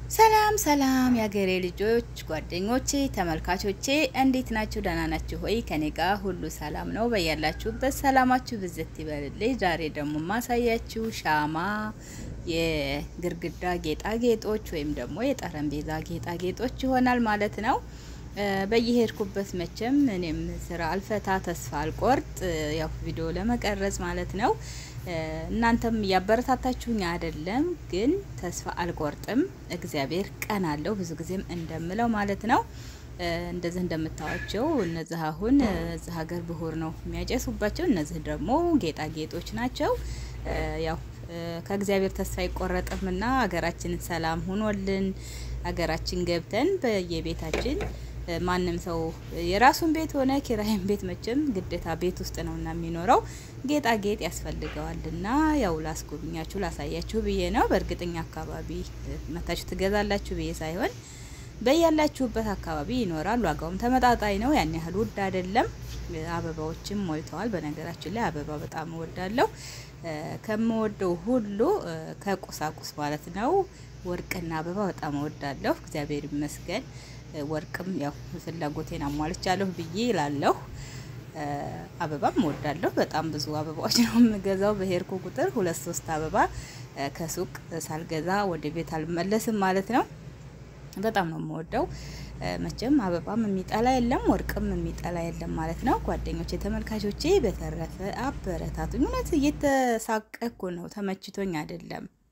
ሰላም ሰላም የሀገሬ ልጆች ጓደኞቼ ተመልካቾቼ እንዴት ናችሁ? ደህና ናችሁ ሆይ? ከኔ ጋር ሁሉ ሰላም ነው። በያላችሁበት ሰላማችሁ ብዝት ይበልልኝ። ዛሬ ደግሞ ማሳያችሁ ሻማ የግርግዳ ጌጣጌጦች ወይም ደግሞ የጠረጴዛ ጌጣጌጦች ይሆናል ማለት ነው። በየሄድኩበት መቼም እኔም ስራ አልፈታ ተስፋ አልቆርጥ ያው ቪዲዮ ለመቀረጽ ማለት ነው። እናንተም እያበረታታችሁኝ አይደለም፣ ግን ተስፋ አልቆርጥም። እግዚአብሔር ቀን አለው ብዙ ጊዜም እንደምለው ማለት ነው። እንደዚህ እንደምታዋቸው እነዚህ አሁን እዚህ ሀገር ብሁር ነው የሚያጨሱባቸው። እነዚህ ደግሞ ጌጣጌጦች ናቸው። ያው ከእግዚአብሔር ተስፋ አይቆረጥምና ሀገራችንን ሰላም ሆኖልን ሀገራችን ገብተን በየቤታችን ማንም ሰው የራሱን ቤት ሆነ ኪራይን ቤት መቼም ግዴታ ቤት ውስጥ ነውና የሚኖረው ጌጣጌጥ ያስፈልገዋልና ያው ላስጎብኛችሁ ላሳያችሁ ብዬ ነው። በእርግጠኛ አካባቢ መታችሁ ትገዛላችሁ ብዬ ሳይሆን በያላችሁበት አካባቢ ይኖራል። ዋጋውም ተመጣጣኝ ነው፣ ያን ያህል ውድ አይደለም። አበባዎችም ሞልተዋል። በነገራችን ላይ አበባ በጣም እወዳለሁ። ከምወደው ሁሉ ከቁሳቁስ ማለት ነው ወርቅና አበባ በጣም እወዳለሁ። እግዚአብሔር ይመስገን። ወርቅም ያው ፍላጎቴን አሟልቻለሁ ብዬ ይላለሁ። አበባም እወዳለሁ። በጣም ብዙ አበባዎች ነው የምገዛው። በሄድኩ ቁጥር ሁለት ሶስት አበባ ከሱቅ ሳልገዛ ወደ ቤት አልመለስም ማለት ነው። በጣም ነው የምወደው። መቼም አበባም የሚጠላ የለም፣ ወርቅም የሚጠላ የለም ማለት ነው። ጓደኞቼ፣ ተመልካቾቼ በተረፈ አበረታቱኝ። እውነት እየተሳቀኩ ነው፣ ተመችቶኝ አይደለም